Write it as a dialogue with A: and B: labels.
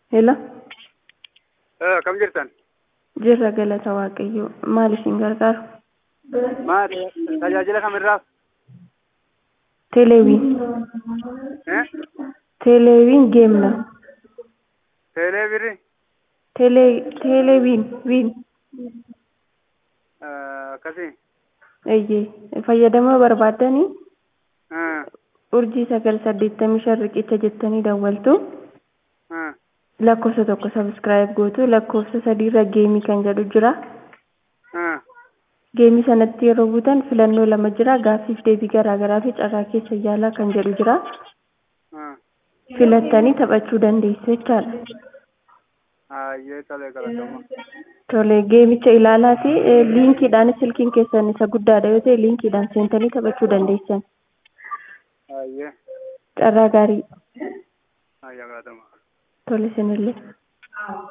A: Hello,
B: Kam jirtan?
A: jirra galata Waaqayyoo. Maal isin gargaaru?
B: Maal tajaajila kamirraaf?
A: Teleeviin.
B: Eh?
A: Teleeviin geemna.
B: Teelee birri?
A: Telee teleeviin viin.
B: Akkasii?
A: Eeyyee fayyadama barbaaddanii
B: Ah,
A: urjii sagal saddeettamii shan riqicha jettanii dawwaltu
B: ah,
A: lakkoofsa tokko sabskiraayib gootu lakkoofsa sadiirra geemii kan jedhu jira.
B: ah.
A: Geemii sanatti yeroo buutan filannoo lama jira gaaffiif deebii garaagaraa fi carraa keessa yaalaa kan jedhu jira.
B: ah.
A: Filattanii taphachuu dandeessu jechaadha.
B: Ayyee tolee galatoomaa.
A: Tole geemicha ilaalaati liinkiidhaan silkiin keessan isa guddaadha yoo ta'e liinkiidhaan seentanii taphachuu dandeessan.
B: Ayyee.
A: Carraa gaarii
B: Ayyaa galatoomaa.
A: tole isinillee.